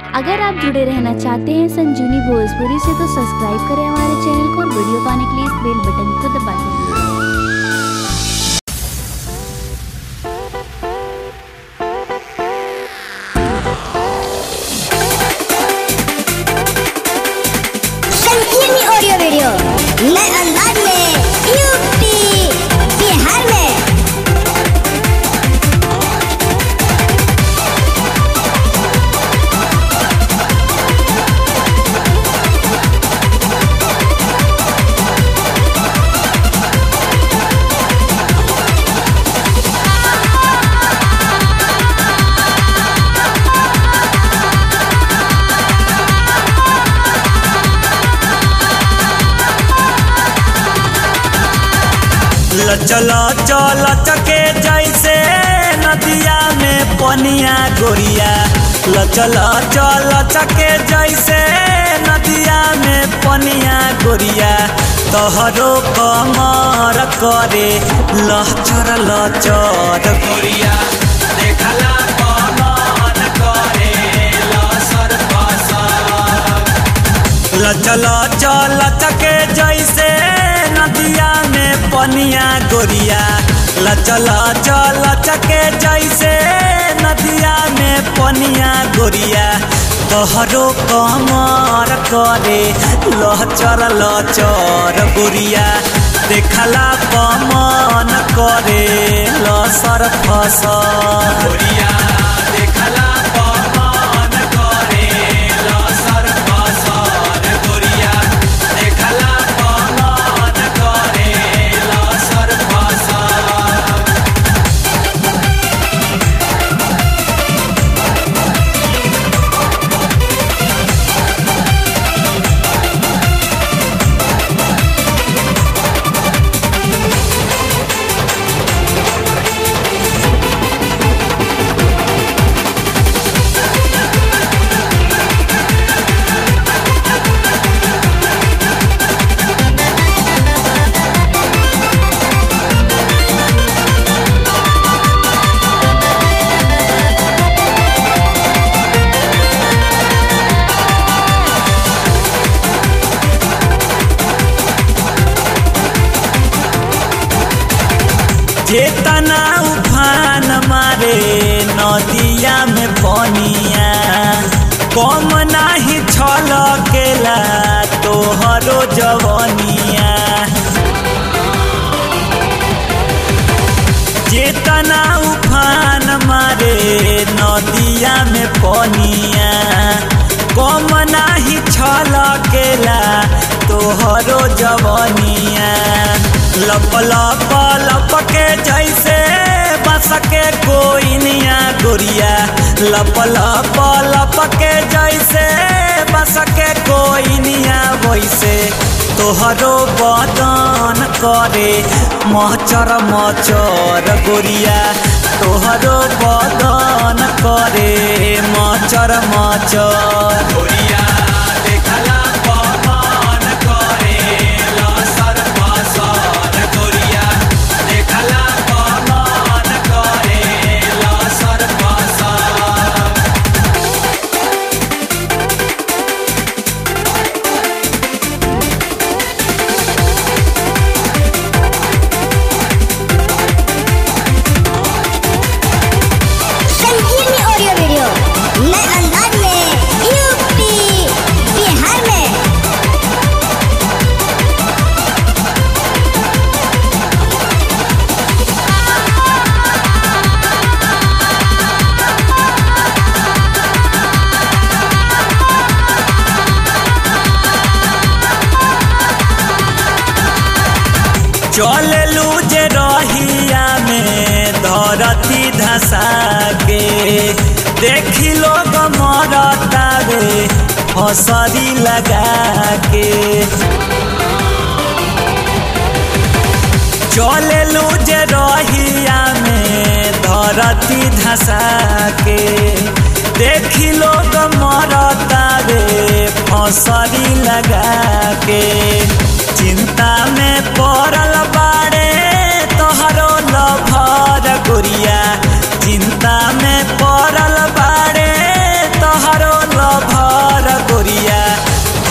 अगर आप जुड़े रहना चाहते हैं संजीवनी भोजपुरी से तो सब्सक्राइब करें हमारे चैनल को और वीडियो पाने के लिए इस बेल बटन को दबा दें संकीर्णी ऑडियो वीडियो नए अंदाज में यूपी बिहार में चल चल चके जैसे नदिया में पनिया गोरिया चल चल चके जैसे नदिया में पनिया गोरिया तोहरो कमर करे लहचर लचर गोरिया देखला कमर करे लसर फसर लचल चल चके जैसे नदिया में पनिया गोरिया लचल चल चके जैसे नदिया में पनिया गोरिया तोहरो कमर करे लचर लचर गोरिया देखला कमन करे लसर फसर गोरिया देखला कमन करे लसर फसर गोरिया देखला कमन करे लसर फसर चेतना उफान मारे नदिया में पनिया कम नाही छल केला तोहरो जवनिया चेतना उफान मारे नदिया में पनिया कम नाही छल केला तोहरो जवनिया लप लप लप के जैसे बस के कोई निया गोरिया लप लप लप के जैसे बस के कोई निया वैसे तोहरो बदन करे मचर मचर गोरिया तोहरो बदन करे मचर मचर गोरिया देखला पवन करे लसर फसर गोरिया देखला पवन करे लसर फसर संकीर्णी ऑडियो वीडियो नए अंदाज में यूपी बिहार में चललू जे रहिया में धरती धसा के देखी लोग मरतावे हसरी लगा के चललू जे रहिया में धरती धसा के देखी लोग मरतावे फसरी लगा के चिंता में पड़ल बाड़े तोहरो लभर गोरिया चिंता में पड़ल बाड़े तोहरो लभ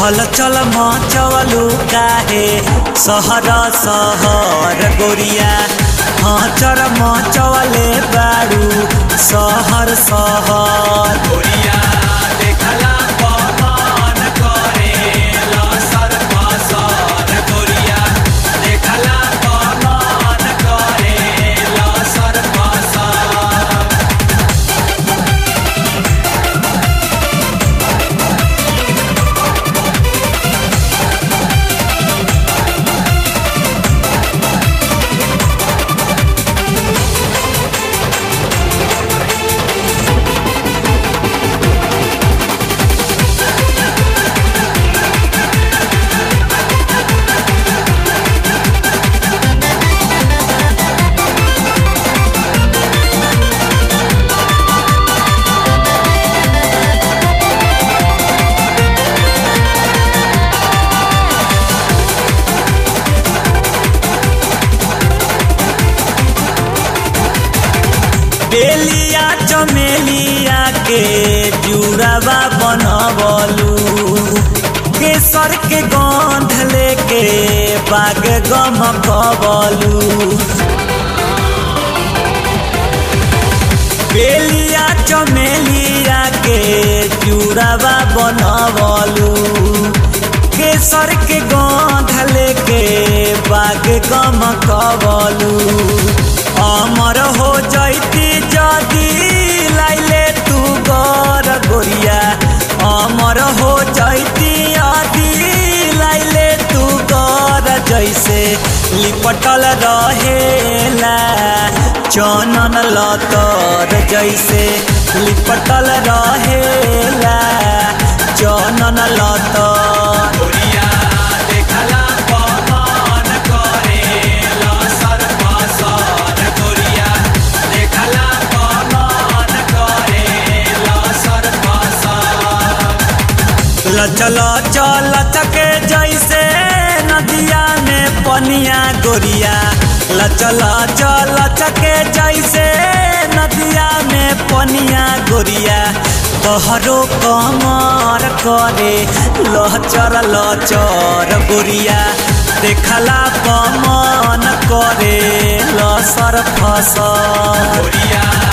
हल चल मचवलू काहे सहर सहर गोरिया हाँ चर मचवले बारू सहर सहर गोरिया देखला पवन करे लसर पसर गोरिया देखला पवन करे लसर पसर बेलिया चमेलिया के जुड़ावा बनबलू केसर के गंध लेके बाग गम कबलू बेलिया चमेलिया के जुड़ावा बनबलू केसर के गंध लेके बाग गम कबलू अमर हो जैती जदी लाइले तू गर गोरिया अमर हो जैती अदी लाइले तू गर जैसे लिपटल रहेला चनन लतर जैसे लिपटल रहेला चनन लतर गोरिया देखला पवन करे लसर पसर गोरिया देखला पवन करे लसर पसर लचल चल चके जैसे नदिया में पनिया गोरिया लचल चल चके जैसे नदिया में पनिया गोरिया तोहरो कमर करे लचर लचर गोरिया देखला कमन करे लसर फसर गोरिया